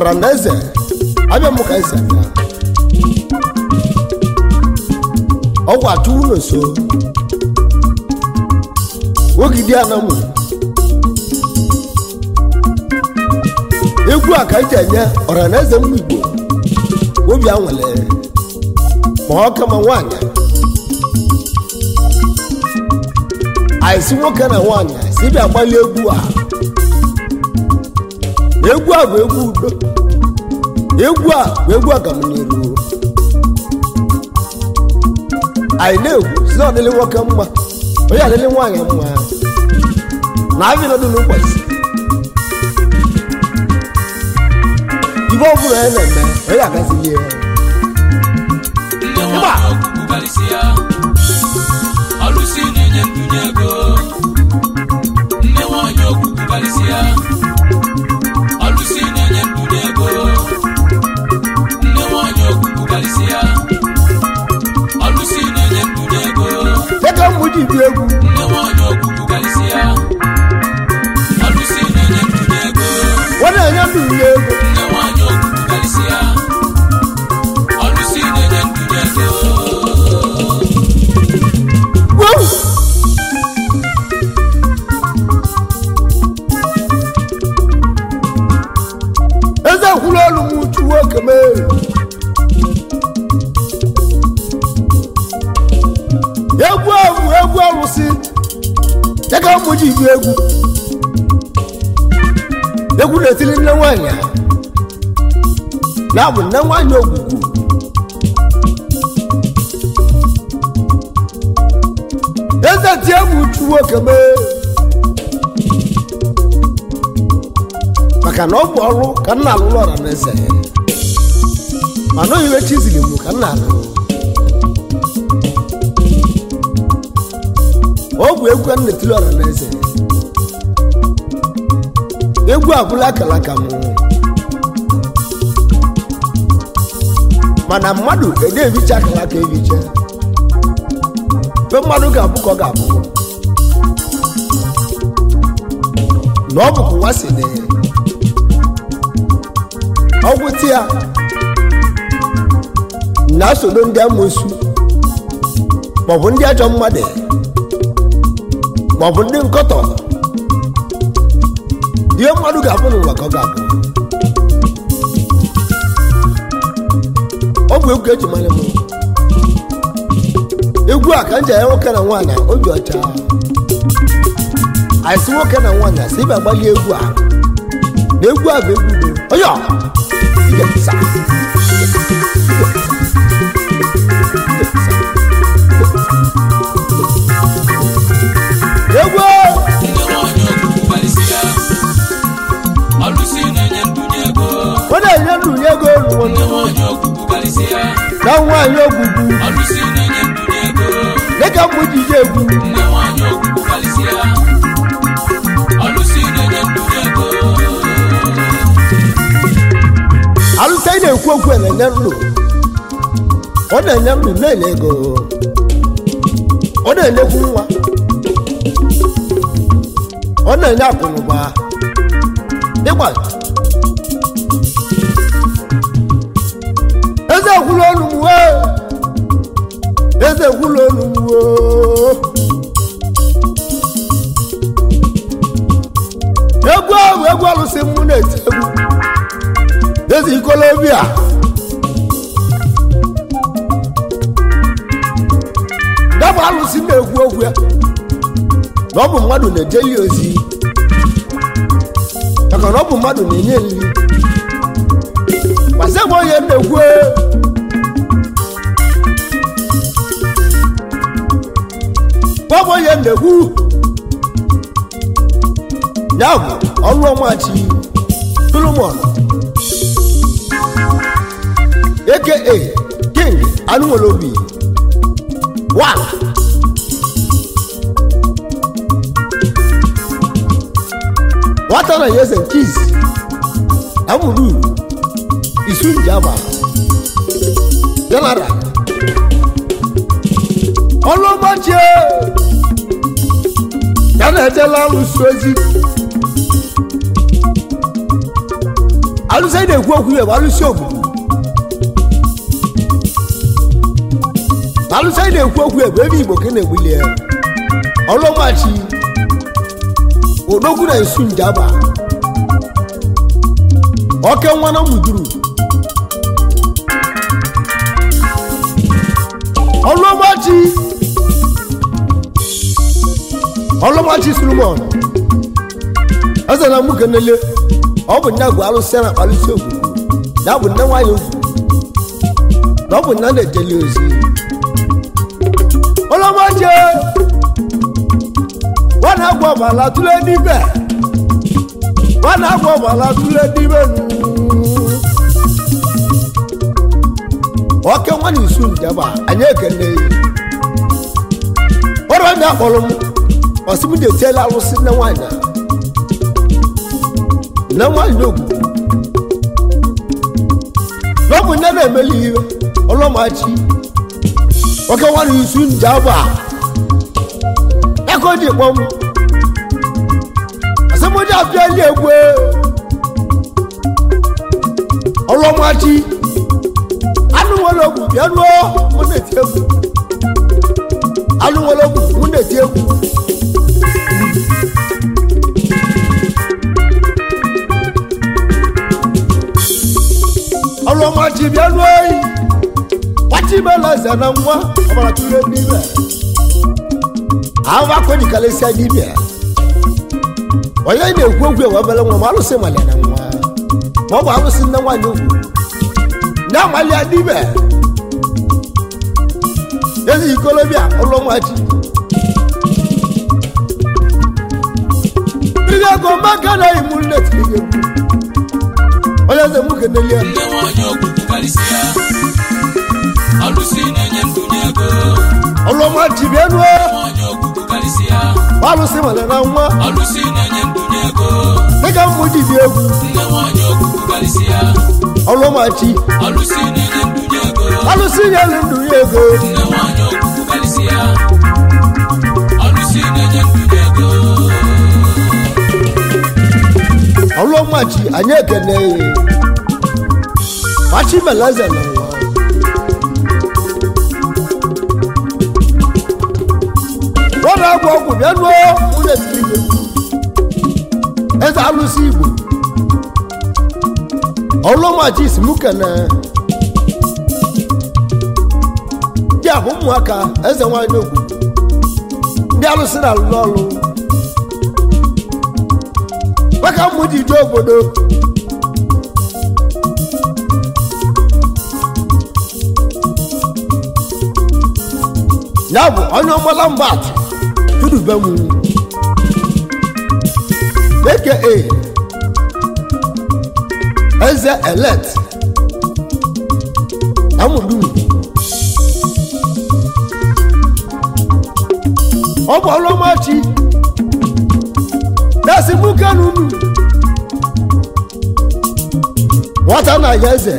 ọra na eze abịa m ka esi abịa ọgwụ atụ ụlọ so ogidi anamụ egwu a ka eji enye ọra na eze mmụ igbo obi anwale ma ọ kama nwaanyị anyị si nwoke na nwaanyị si bịa gbalị egwu a egwu a bụ egwu udo egwu a bụ egwu agamniru anyị na-egwu si na ọdịlị nwoke mma onye adịlị nwaanyị mma na abịa nọdụ n'ụbọchị ibe ọ bụla ya na-eme onye agazili ya nne nwanyị ọgwụgwụ karịsịa ọlụsị na-enye ndụnye ego nne nwanyị ọgwụgwụ karịsịa ọlụsị na-enye ndụnye ego nne nwanyị ọgwụgwụ karịsịa ọlụsị na-enye ndụnye ego dịka mmụ ji bi egwu nne nwanyị ọgwụgwụ karịsịa ọlụsị na-enye ndụnye ego ọ na-enye ndụ ya ego nne nwanyị ọgwụgwụ karịsịa ọlụsị na-enye ndụnye ego Wow! eze kwuru olu m uchu nwoke mee egwu ahụ egwu arụsị dịka ụmụ ji bi egwu egwu na-etiri nne nwanyị a ya bụ nne nwanyị ogwugwu eze tie m uchu nwoke mee maka na ọ bụ ọrụ ka nna alụrụ ọra na eze mana oyiwe chizili m ka nna alụ ọ bụ egwu a na-etili ọra na eze egwu abụla akara aka m mana mmadụ ede ebicha akara aka ebicha mgbe mmadụ ga-abụ ka ọ ga-abụ na ọ bụkwa ụwa si dị ọgwụ ti ya na-asodo ndị amoosu maọbụ ndị ajọ mmadụ maọbụ ndị nkọtọ ihe mmadụ ga-abụ n'ụwa ka ọ ga-abụ ọ bụ egwu eji mara m egwu a ka m ji anya nwoke na nwaanyị obi ọcha anyị si nwoke na nwaanyị si ịba gbalie egwu a na egwu a bụ egwu udo onye ọ ije pụsa egwu nne nwanyị ọgwụgwụ karịsịa ọlụsị na-enye ndụnye ego ọ na-enye ndụnye ego olu nne nwanyị ọgwụgwụ karịsịa na nwaanyị ogwugwu ọlụsị na-enye ndụnye ego dịka mgbe ji ije egwu nne nwanyị ọgwụgwụ karịsịa ọlụsị na-enye ndụnye ego alụsa ị na-ekwu okwu a na-enye ndụ ọ na-enye ndụ na-enye ego ọ na-enyekwu nwa ọ na-enye akụnụba ịgba eze ekwulu olu m wee eze ekwulu olu m woo egwu ahụ egwu alụsị mụ na-eti egwu eze ikolobia dabụ alụsị na-ekwu okwu ya na ọ bụ mmadụ na-eje ya ozi maka na ọ bụ mmadụ na-enye nri gbasa ebe onye na-ekwu gbabụ onye na-ekwu ya bụ ọrụ ọmachi solomon aka king anụnwere obi one nwata na yeze nkiz amụrụ isu njama general ọlụmachie ya na-ejela alụsi ozi alụsị anyị na-ekwu okwu ya bụ alụsị ogbugbu alụsị anyị na-ekwu okwu ya bụ ebe igbo ka na-egbuli ya ọlụmachi odogwu na nsu njaba oke nwa na muduru ọlụmachi ọlụmachi solomon eze na mụ kenele ọ bụ nne gụ alụsị na akpalụsị ogbugbu ya bụ nne nwanyị ogwu na ọ bụ nne na-ejeli ozi ọlọ́mọdé wọn náà gbọ́ bàlá túlẹ̀ níbẹ̀ wọn náà gbọ́ bàlá túlẹ̀ níbẹ̀ nù. ọkẹ́ wọn ní sùn jaba ànyẹ́ kẹ́lẹ́ yìí ọ̀rọ̀ ní akpọ̀lọ́ mu ọ̀sìmí de tiẹ̀ lálọ́ sí ní wọn ànyà ní wọn ànyà ògùn lọ́mù ní ẹ̀nà ẹ̀mẹ́lì yìí ọlọ́mọdé oke nwa n'isu njaba eko dị kpọm asịmụdị abịali egwe ọlọmachi anụ nwere ogwu bịa ruo mụ na-eti egwu anụ nwere ogwu mụ na-eti egwu ọlọmachi bịa ruo eyi wachibelaze na nwa ọbara tụrụ n'ime ahụ akọjikalịsịa dibịa onye na-ekwu okwu ewe obere nwa ma alụsị malia na nwa ma ọ bụ alụsị nne nwaanyị ugwu na-amalịa dibịa ezi ikolobịa ụlọ nwachi ihe ego maka na imu nne tiri gị egwu onye eze m kenelie nne nwanyị ogwu karịsịa ọlụsị na-enye ndụ n'ego ọlọmachi bịa nuo nwanyị ogwu karịsịa alụsị malia na nwa ọlụsị na-enye ndụ n'ego dịka mmụ dibịa egwu nne nwanyị ogwu karịsịa ọlọmachi ọlụsị na-enye ndụ n'ego alụsị nyelu ndụ ya ego nne nwanyị ogwu karịsịa ọlụsị na-enye ndụ n'ego ọlọmachi anyị ekene ya machi meleze na nwa ọ na-agwụ ọgwụ bịa nuo nwunye tiri gị egwu eze alụsị igbo ọlọmachi si mụ kene ndị a bụ ụmụaka eze nwanyị ogwu ndị alụsị na-alụ ọlụ maka mmụ ji jee obodo ya bụ onye ọmala mbat tudube m aka eze elet amụdum ọ bụ ọlụmachi na-esi mụ kanunu nwata na-aya eze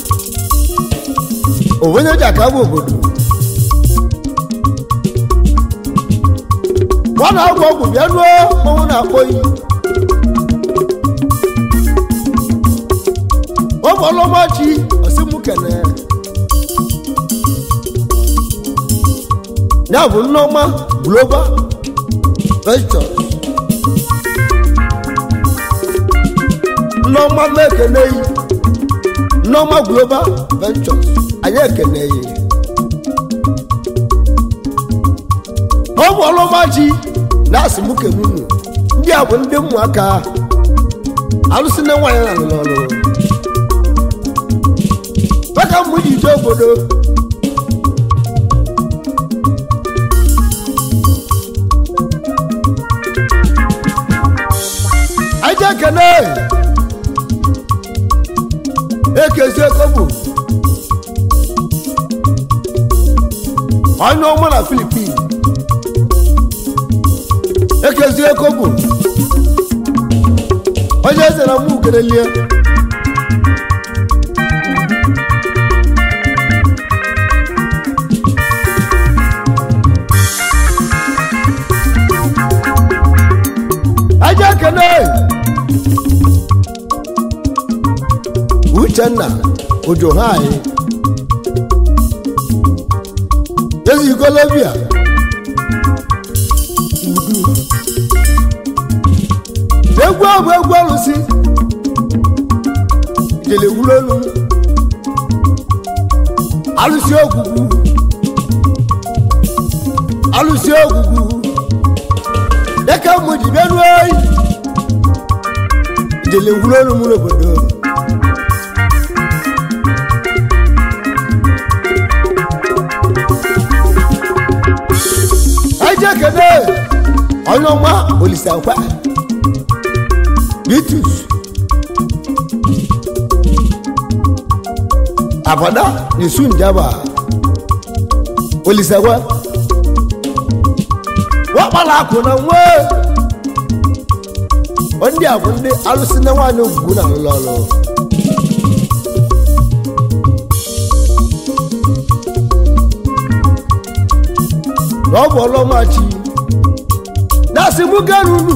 onwenye ji aka bụ obodo ọ na-agwụ ọgwụ bịa nuo mmanwụ na-akpọ iyi ọ bụ ọlụmachi osimụ kene ya bụ nneọma global ventures nneọma na-ekene yi nneọma global ventures anyị ekene yi ọ bụ ọlụmachi na-asị mụ kenunu ndị a bụ ndị ụmụaka alụsị na nwaanyị na alụrụ ọrụ maka mmụ ji ije obodo anyị ekene ekezi ekobu onye ọma na filipin ekezi ekobu onye eze na mụ kerelie aja ekene uchenna ojo ha anyị ezi ikolobia udu egwu a bụ egwu alụsị jele wulolu alụsị ogwugwu alụsị ogwugwu dịka mụ ji bịa ruo oyi jele wulolu mụ n'obodo eje kene onye ọma olisakwa bitus abada nesu njaba olisakwa wakpala akụ na nwe ndị a bụ ndị alụsị na nwaanyị ogwugwu na alụlụ ọlụ na ọ bụ ọlọmachi na-asị mụ gara unu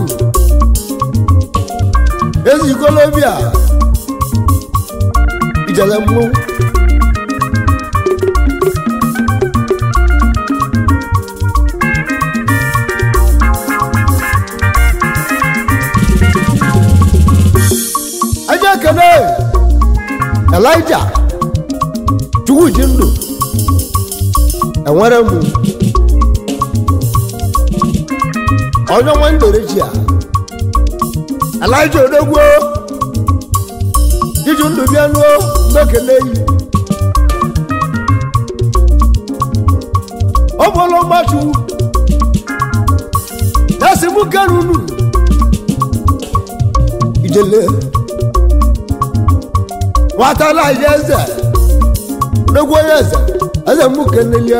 ezikolobia ijele mmụ aja ekene elija chukwu ji ndụ enwere mụ onye ọnwa ndoreji a alaija odogwu iji ndụ bịa nuo mbekene yi ọ bụla mgbachu dasi mụ kere unu ijele nwata alaija eze odogwu onye eze eze mụ kenelie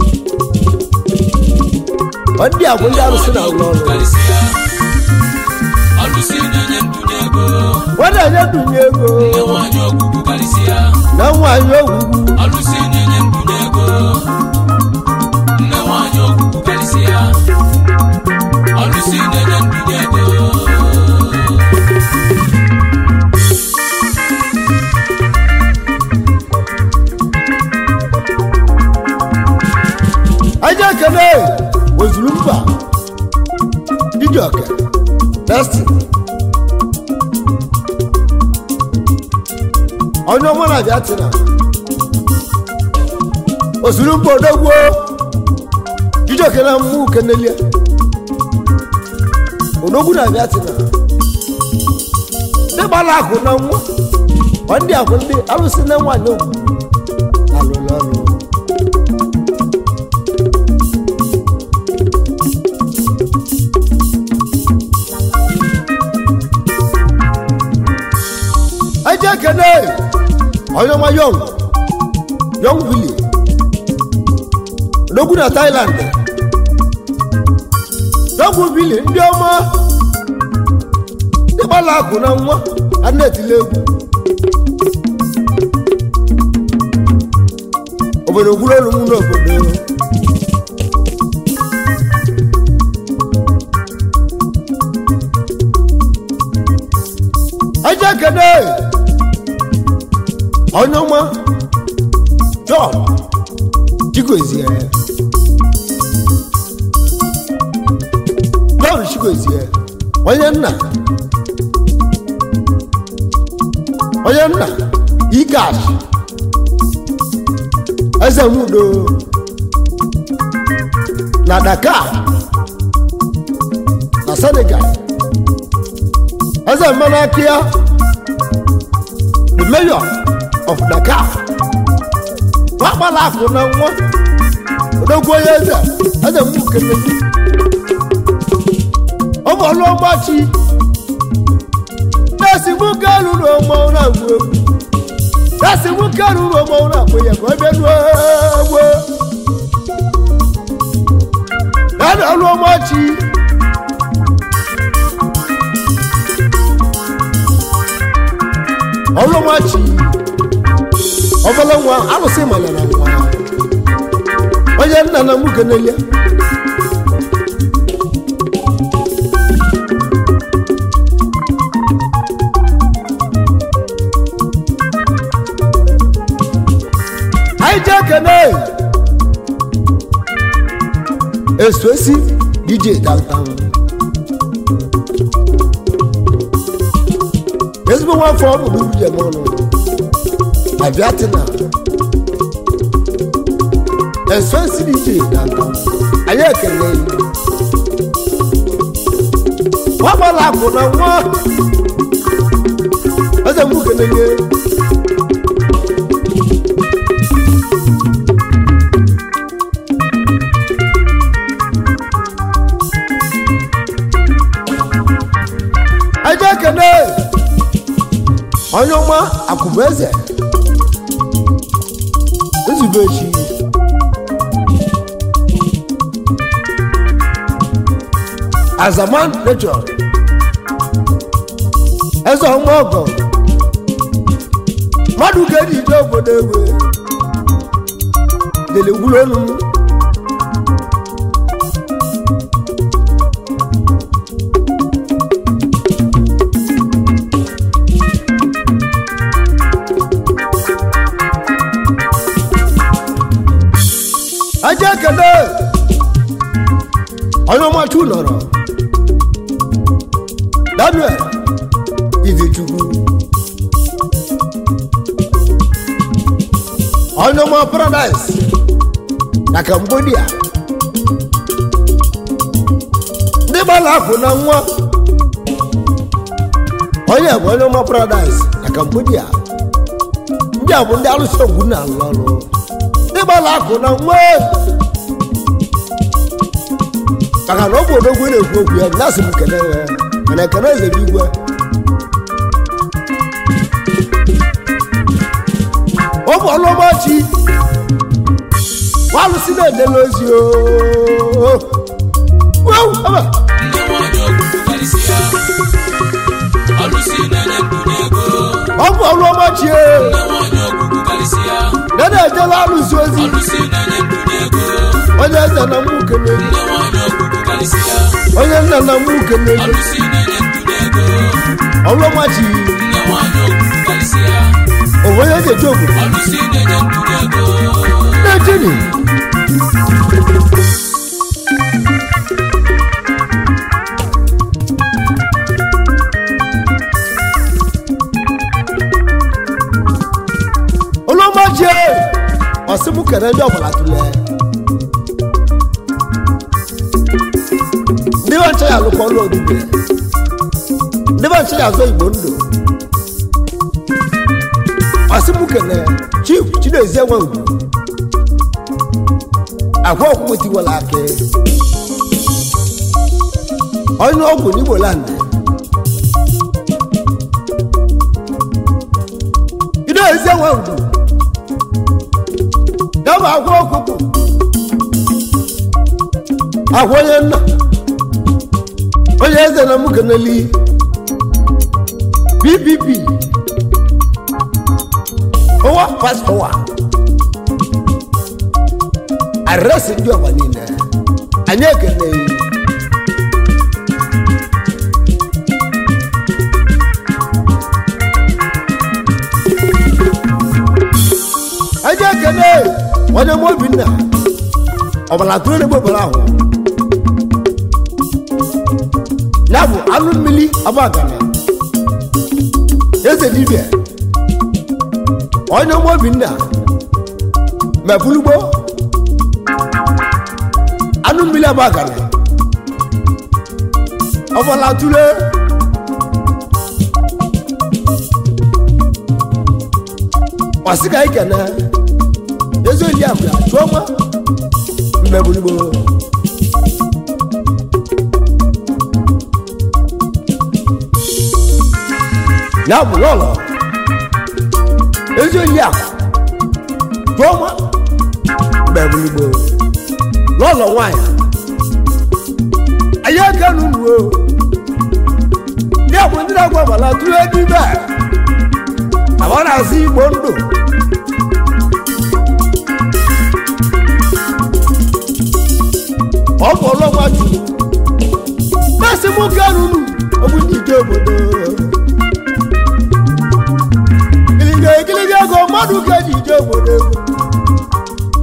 ọ ndị a bụ ndị arụsị na ụlọ ọrụ karịsịa ọlụsị na-enye ndụnye ego wọ́n na-enye dunye ego nne nwaanyị ọgwụgwụ karịsịa na nwaanyị ogwugwu ọlụsị na-enye ndụnye ego nne nwaanyị ọgwụgwụ karịsịa ọlụsị na-enye ndụnye ego aja ekene ozuru mba didioke destin onye ọma na abịa tina ozuru mba odogwo didioke na mmụ kenelie odogwu na abịa tina ndị gbara akụ na nwa ọ ndị akwụ ndị arụsị na nwaanyị ogwu alụlụ ọrụ ẹjẹ kẹne ọyọmọ yọng yọng wili ológun na thailand yọng wili ndị ọma ndị gbala akụ na nwa anetile egwu obodo gwurolu m n'obodo ẹjẹ kẹne ọnyọma john chigozie john chigozie onye nna onye nna ikash eze mudo na dakar na senegal eze mmanaka the mayor of dakar wakpala akụ na nwa odogwu onye eze eze mgbu kele ọ bụ ọlụ ọgbachi na-esi mụ ka ruru ọmọnwụ na-agwụ egwu na-esi mụ ka ruru ọmọnwụ na-akpụ ya ka ọ bịa nuo egwu na ọlụ ọgbachi ọlụmachi ọbụla nwa arụsị manyara nwa onye nna na mmuke n'elie ekene esosi dj downtown ezigbo nwafọ ọ bụ n'uru jem ọnụ abiatina esosi dj downtown anyị ekele nwagbala akụ na nwa eze mụ keneye aja ekene onye ọma akụbụ eze nzube echi azaman nature eze ọma ọgọ mmadụ ga-eji ije obodo egwe lele gwulonu aja ekele onye ọmachu nọrọ daniel izichukwu onye ọma paradise na cambodia ndị gbara akụ na nwa onye bụ onye ọma paradise na cambodia ndị a bụ ndị alụsị ogwu na-alụ ọrụ ndị gbara akụ na nwa maka na ọ bụ odogwu na-ekwu okwu ya na asị m kene ya mana ekene eze bụ igwe ọ bụ ọlụmachi walụsi na-edela ozi ooo Wow, aba. ndị nwanyị okwu karịsịa ọlụsi na-enye ndụ n'ego ọ bụ ọlụmachi ndị nwanyị okwu karịsịa na na-ejela alụsi ozi ọlụsi na-enye ndụ n'ego onye eze na mụ kene ndị nwanyị okwu karịsịa onye nna na mụ kene ọlụsi na-enye ndụ n'ego ọlụmachi ndị nwanyị okwu karịsịa onye ga-eji obodo ọlụsi na-enye ndụ n'ego na-ejini olómọ̀jì ọ̀sìnmù kẹ̀rẹ́ ní ọ̀bọ̀là tulẹ̀ ndị bá ń ṣe àlùkò ọlọ́ọ̀dúnbẹ̀ ndị bá ń ṣe àzọ ìgbò ndò ọ̀sìnmù kẹ̀rẹ́ chief chinezie nwe ugwu àgwọ ọkpụkpụ tiwala akị onye ọgwụ n'igbo land chinezie nwe ugwu dama agwọ ọkpụkpụ agwọ onye nna onye eze na mụ keneli bbb ụwa pastọwa arịrịsị ndị ọgba niile anyị ekele anyị ekele onye mụ obinna ọbara tụrụ n'egbe ọbara ahụ ya bụ anụ mmiri agbagana eze dibịa onye mụ obinna mebulugbo anụ mmiri agbagana ọbara tụrụ ọsị ka anyị kene ezi oli akụ ya chụọ nwa mmebulugbo ya bụ lọlọ ezi oli akụ chụọ nwa mmebulugbo lọlọ nwanyị anyị aka n'ụlọ ya bụ ndị na-agwa agbala tụrụ ego ibe a àwa na-asị igbo ndụ ọ bụ ọlọgwa juru masị m garuru ọbụ ndị ike obodo gịlịga egịlịga ego mmadụ ka ji ije obodo ego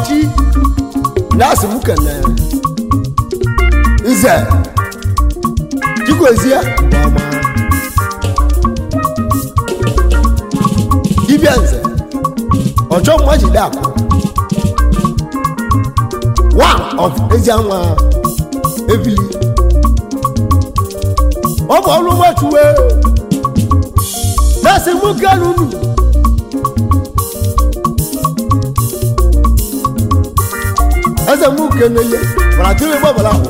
ọchị na-asị m kene nze chikwezie nke ọma dibịa nze ọchọ mma jide akụ one of ezianwa ebili ọ bụ ọrụ nwachuwe na-asị m kenu unu eze m kenele mana tụrụ gbabara ahụ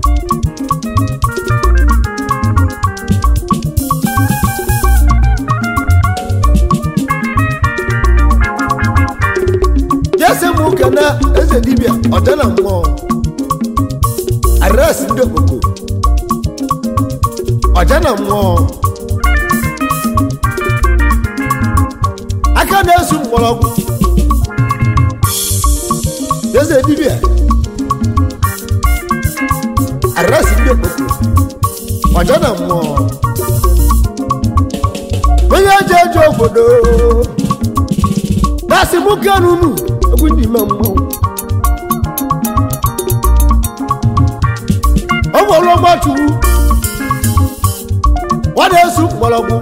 jese m kene eze dibịa ọcha na mmụọ adresị ndị okpoko ọcha na mmụọ aka na-esu mgbọrọgwụ eze dibịa adresị ndị okpoko ọcha na mmụọ onye eji eji obodo na-asị m kenunu egwu ndị ime mmọnwụ ọ bụ ọrụ ọgbachukwu ọ na-esu mgbọrọgwụ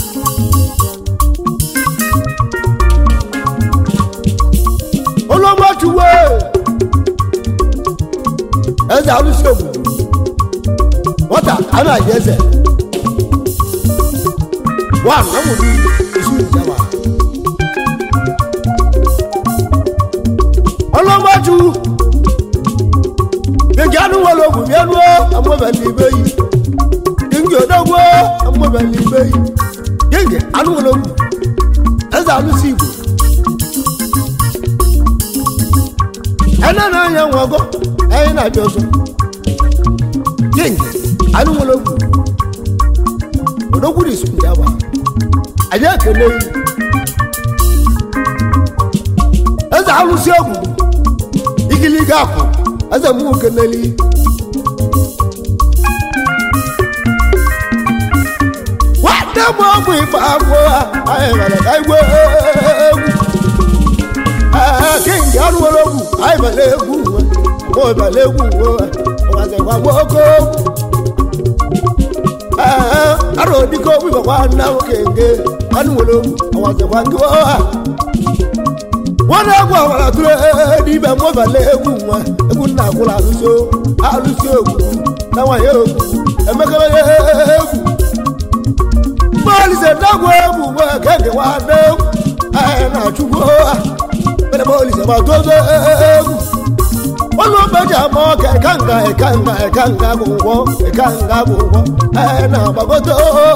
ọrụ ọgbachukwu eze arụsị obodo nwata a na-aji eze wa na nwere isu ìjàmbá ọlọ́mọ́jú gbẹ̀gẹ́ anúwọ̀lọ́ ògùn bí ẹnu amọ̀bẹ̀lì ibẹ̀ yìí gbẹ̀gẹ́ ọ̀dọ́gbọ́ amọ̀bẹ̀lì ibẹ̀ yìí gbẹ̀gẹ́ anúwọ̀lọ́ ògùn ẹ̀sẹ̀ alụsị igbo ẹnẹ náà yẹ wọn gọ ẹyin náà bí ọsọ gbẹ̀gẹ́ anúwọ̀lọ́ ògùn ọ̀dọ́gbọ́ ní sùn jábà àjẹ́ kẹlẹ́ yìí ẹ̀sẹ̀ alụsị ògùn igiliga akụ ẹ̀sẹ̀ mú kẹlẹ́lì wàdé mọ ọmọ ìfà àgbo ayẹyẹ ká ìwé egwu kéńjì alúwọlọ egwu ayẹyẹ egwu wọn mọ ìbàlẹ egwu wọn ọmọdéwà gbọkọ arọ dikọ wíwọ wà náwó kéńjì alúwọlọ egwu ọmọdéwà gbọ wọn náà gbọ àwọn àtúrẹ níbẹ mọ ìbàlẹ egwu wọn egwu nná àkúrò àlùsọ àlùsọ egwu táwọn yẹ egwu ẹmẹkẹlẹ egwu bọ́ọ̀lù ṣe dágbo egwu wọ́n kẹ́kẹ́ wá dé ẹ̀ náà túbọ̀ bẹ́ẹ̀ bọ́ọ̀lù ṣe máa tó dé egwu. wọ́n ló bẹ́jà mọ́ kẹ̀kánga ẹ̀kánga ẹ̀kánga kò wọ́ ẹ̀kánga kò wọ́ ẹ̀ náà bàbọ́tò.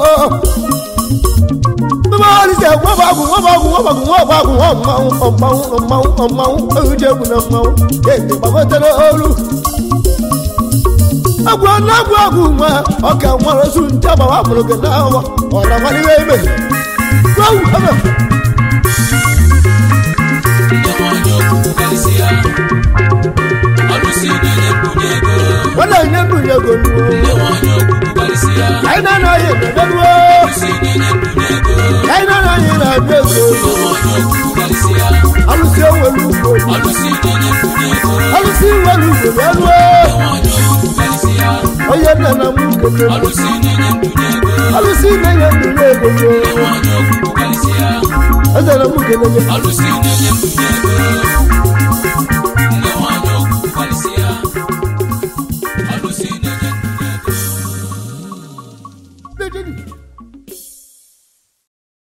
bọ́ọ̀lù ṣe wọ́n bá gùn wọ́n bá gùn wọ́n bá gùn wọ́n bá gùn wọ́n mọ̀ọ́n ọ̀mọ̀ọ́n ọ̀mọ̀ọ́n ọ̀mọ̀ọ́n ẹ̀rùjẹ̀gùn náà mọ̀ọ́n kéde bàbọ́tò lóru agwọ n'agwọ agwụ nwa ọka nwere osu nche agbawa mụrụ gị n'ahụ ọra nwaliwe ime gwawu ebe wọ́n yẹ ndụ nye ego nnu anyị na-anaghị emeberuo anyị na-anaghị na-abịa ego alụsị ewelu ugbo alụsị iwelu ugbo bịaruo onye nna na mụ kete alụsị na-enye ndụ nye ego eze na mụ kelele Alusi nenye mnyego